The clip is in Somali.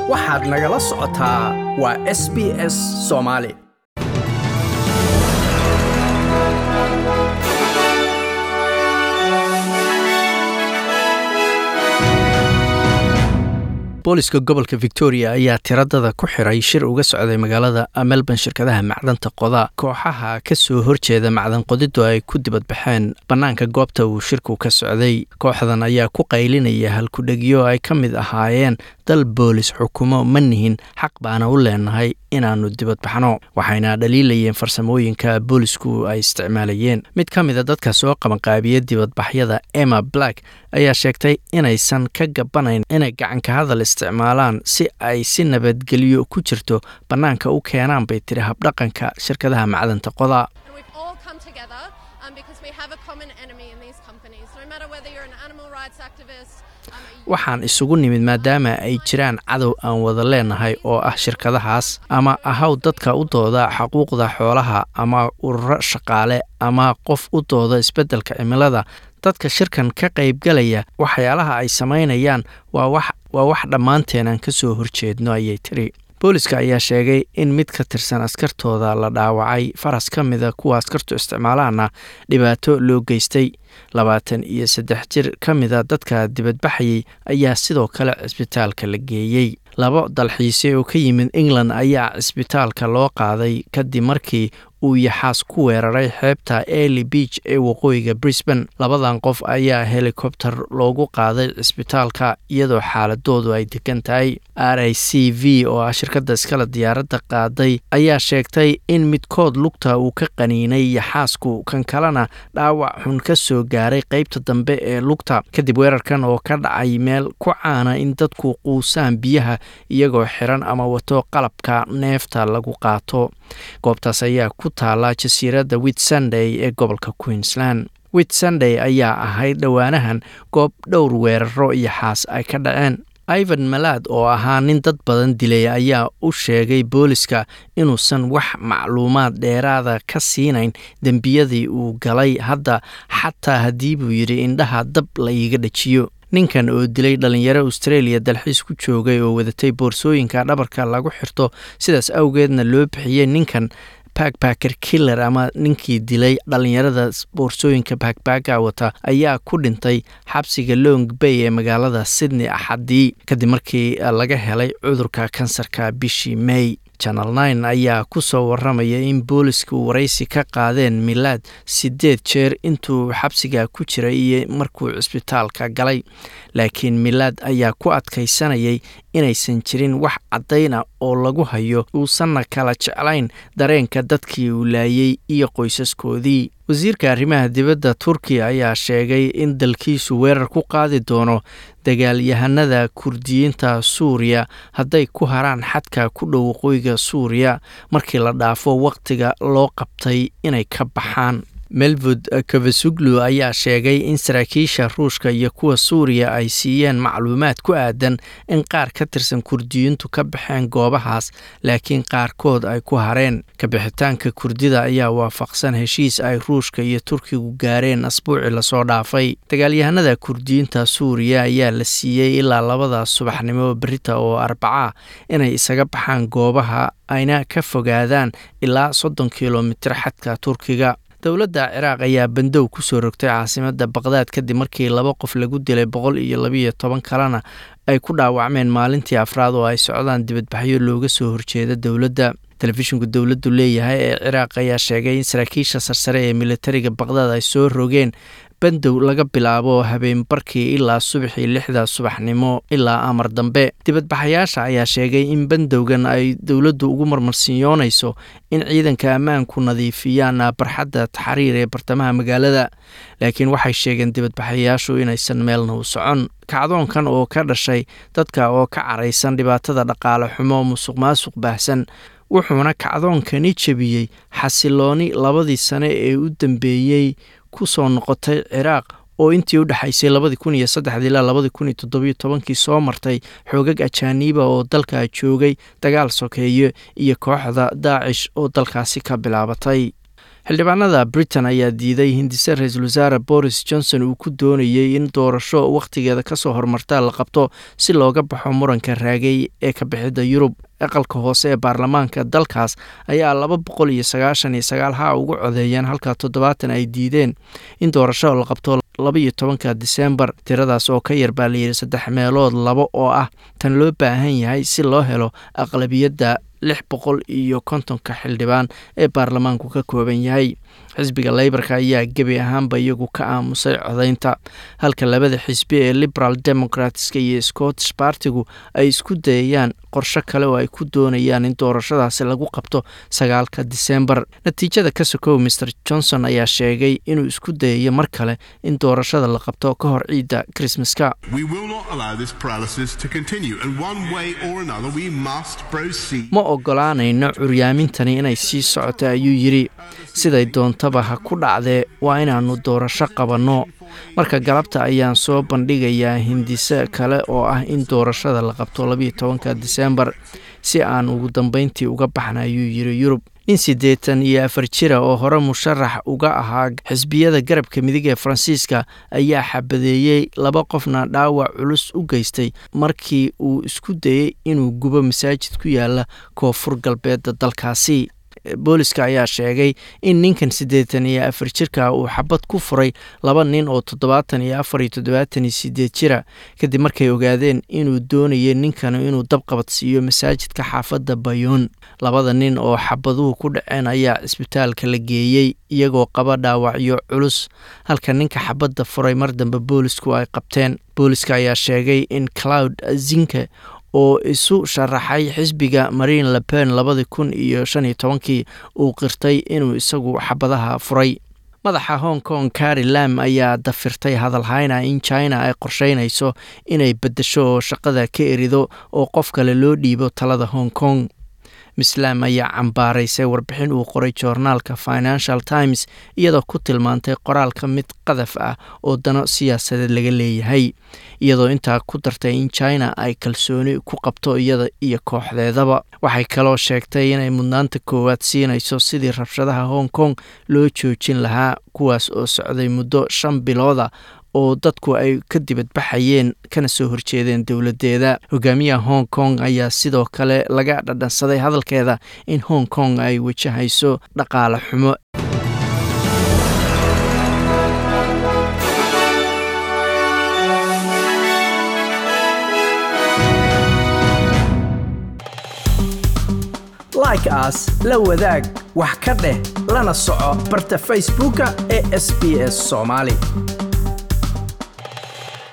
waxaad nagala socotaa waa s b s soomaali booliska gobolka victoria ayaa tiradada ku xiray shir uga socday magaalada melbourne shirkadaha macdanta qoda kooxaha ka soo horjeeda macdan qodidu ay ku dibadbaxeen bannaanka goobta uu shirku ka socday kooxdan ayaa ku qaylinaya halkudhegyo ay ka mid ahaayeen dal boolis xukumo ma nihin xaq baana u leenahay inaannu dibadbaxno waxayna dhaliilayeen farsamooyinka boolisku ay isticmaalayeen mid ka mida dadka soo qabanqaabiya dibadbaxyada emma black ayaa sheegtay inaysan ka gabanayn inay gacanka hadal isticmaalaan si ay si nabadgelyo ku jirto bannaanka u keenaan bay tiri habdhaqanka shirkadaha macdanta qoda waxaan isugu nimid maadaama ay jiraan cadow aan wada leenahay oo ah shirkadahaas ama ahaw dadka u dooda xuquuqda xoolaha ama ururo shaqaale ama qof u dooda isbeddelka cimilada dadka shirkan ka qaybgalaya waxyaalaha ay samaynayaan waa wax dhammaanteen aan ka soo horjeedno ayay tiri booliska ayaa sheegay in mid ka tirsan askartooda la dhaawacay faras ka mida kuwa askartu isticmaalaana dhibaato loo geystay labaatan iyo saddex jir ka mida dadka dibadbaxayay ayaa sidoo kale cisbitaalka la geeyey labo dalxiise oo ka yimid england ayaa cisbitaalka loo qaaday kadib markii uu yaxaas ku weeraray xeebta eli beach ee waqooyiga brisban labadan qof ayaa helikobter loogu qaaday cisbitaalka iyadoo xaaladoodu ay degan tahay r i c v oo ah shirkadda iskale diyaaradda qaaday ayaa sheegtay in midkood lugta uu ka qaniinay yaxaasku kan kalena dhaawac xun ka soo gaaray qeybta dambe ee lugta kadib weerarkan oo ka dhacay meel ku caana in dadku quusaan biyaha iyagoo xiran ama wato qalabka neefta lagu qaato goobtaas ayaa ku taala jasiiradda wit sunday ee gobolka queensland wit sunday ayaa ahayd dhowaanahan goob dhowr weeraro iyo xaas ay ka dhaceen ivan malaad oo ahaa nin dad badan dilay ayaa u sheegay booliska inuusan wax macluumaad dheeraada ka siinayn dembiyadii uu galay hadda xataa haddii buu yidhi indhaha dab la iiga dhajiyo ninkan oo dilay dhalinyaro australia dalxiis ku joogay oo wadatay boorsooyinka dhabarka lagu xirto sidaas awgeedna loo bixiyey ninkan backbacker killer ama ninkii dilay dhalinyarada boorsooyinka backbacka wata ayaa ku dhintay xabsiga long bay ee magaalada sydney axadii kadib markii laga helay cudurka kansarka bishii may channel nine ayaa ku soo waramaya in boolisku waraysi ka qaadeen milaad siddeed jeer intuu xabsiga ku jiray iyo markuu cisbitaalka galay laakiin milaad ayaa ku adkaysanayay inaysan jirin wax caddayna oo lagu hayo uusanna kala jeclayn dareenka dadkii uu laayey iyo qoysaskoodii wasiirka arrimaha dibadda turkiya ayaa sheegay in dalkiisu weerar ku qaadi doono dagaalyahanada kurdiyiinta suuriya hadday ku haraan xadka ku dhow waqooyiga suuriya markii la dhaafo wakhtiga loo qabtay inay ka baxaan melvud kavasuglu ayaa sheegay in saraakiisha ruushka iyo kuwa suuriya ay siiyeen macluumaad ku aadan in qaar ka tirsan kurdiyiintu ka baxeen goobahaas laakiin qaarkood ay ku hareen kabixitaanka kurdida ayaa waafaqsan heshiis ay ruushka iyo turkigu gaareen asbuuci lasoo dhaafay dagaalyahanada kurdiyiinta suuriya ayaa la siiyey ilaa labada subaxnimo berita oo arbaca inay isaga baxaan goobaha ayna ka fogaadaan ilaa soddon kilomitir xadka turkiga dowladda ciraaq ayaa bandow ku soo rogtay caasimadda baqdaad kadib markii laba qof lagu dilay boqol iyo labiyo toban kalena ay ku dhaawacmeen maalintii afraad oo ay socdaan dibadbaxyo looga soo horjeeda dowladda telefishinku dowladdu leeyahay ee ciraaq ayaa sheegay in saraakiisha sarsare ee militariga baqdaad ay soo rogeen bandow laga bilaabo habeenbarkii ilaa subaxii lixda subaxnimo ilaa amar dambe dibadbaxayaasha ayaa sheegay in bandowgan ay dowladdu ugu marmarsiinyoonayso in ciidanka ammaanku nadiifiyaan barxadda taxriir ee bartamaha magaalada laakiin waxay sheegeen dibadbaxayaashu inaysan meelna u socon kacdoonkan oo ka dhashay dadka oo ka caraysan dhibaatada dhaqaale xumo musuq maasuq baahsan wuxuuna kacdoonkani jebiyey xasilooni labadii sane ee u dambeeyey ku soo noqotay ciraaq oo intii u dhexaysay labadii kun iyo saddexdii ilaa labadii kun iyo toddobiyo tobankii soo martay xoogag ajaaniiba oo dalka joogay dagaal sokeeye iyo kooxda daacish oo dalkaasi ka bilaabatay xildhibaanada britain ayaa diiday hindise ra-iisul wasaare boris johnson uu ku doonayey in doorasho wakhtigeeda kasoo hormarta la qabto si looga baxo muranka raagay ee ka bixidda yurub aqalka hoose ee baarlamaanka dalkaas ayaa laba boqol iyo sagaashan iyo sagaal ha ugu codeeyeen halka toddobaatan ay diideen in doorasho la qabto labaiyo tobanka disembar tiradaas oo ka yar baa layidhi saddex meelood labo oo ah tan loo baahan yahay si loo helo aqlabiyadda lix boqol iyo kontonka xildhibaan ee baarlamaanku ka kooban yahay xisbiga leybarka ayaa gebi ahaanba iyagu ka aamusay codaynta halka labada xisbi ee liberal democratska iyo scottish bartigu ay isku dayayaan qorsho kale oo ay ku doonayaan in doorashadaasi lagu qabto sagaalka disembar natiijada ka sokow maer johnson ayaa sheegay inuu isku dayayo mar kale in doorashada la qabto ka hor ciidda krismaska ma ogolaanayno curyaamintani inay sii socoto ayuu yidhi siday doontaba ha ku dhacdee waa inaannu doorasho qabanno marka galabta ayaan soo bandhigayaa hindise kale oo ah in doorashada la qabto labiiyo tobanka disembar si aan ugu dambeyntii uga baxna ayuu yidhi yurub nin siddeetan iyo afar jira oo hore musharax uga ahaa xisbiyada garabka midig ee faransiiska ayaa xabadeeyey laba qofna dhaawac culus u geystay markii uu isku dayey inuu gubo masaajid ku yaala koonfur galbeedda dalkaasi booliska ayaa sheegay in ninkan siddeetan iyo afar jirka uu xabad ku furay laba nin oo toddobaatan iyo afar iyo toddobaatan iyo sideed jira kadib markay ogaadeen inuu doonayay ninkan inuu dabqabad siiyo masaajidka xaafadda bayoon labada nin oo xabaduhu ku dhaceen ayaa cisbitaalka la geeyey iyagoo qaba dhaawacyo culus halka ninka xabadda furay mar dambe boolisku ay qabteen booliska ayaa sheegay in cloud zinke oo isu sharaxay xisbiga marine lepen labadii kun iyo shan iyo tobankii uu qirtay inuu isagu xabadaha furay madaxa hong kong kari lam ayaa dafirtay hadalhayna in china ay qorsheynayso inay beddesho oo shaqada ka erido oo qof kale loo dhiibo talada hong kong mislam ayaa cambaaraysay warbixin uu qoray joornaalka financial times iyadoo ku tilmaantay qoraalka mid qadaf ah oo dano siyaasadeed laga leeyahay iyadoo intaa ku dartay in china ay kalsooni ku qabto iyada iyo kooxdeedaba waxay kaloo sheegtay inay mudnaanta koowaad siinayso sidii rabshadaha hong kong loo joojin lahaa kuwaas oo socday muddo shan bilooda oo dadku ay ka dibadbaxayeen kana soo horjeedeen dowladdeeda hogaamiyaha hong kong ayaa sidoo kale laga dhadhansaday hadalkeeda in hong kong ay wajahayso dhaqaale xumo like aas la wadaag wax ka dheh lana soco barta facebooka ee sb s soomaali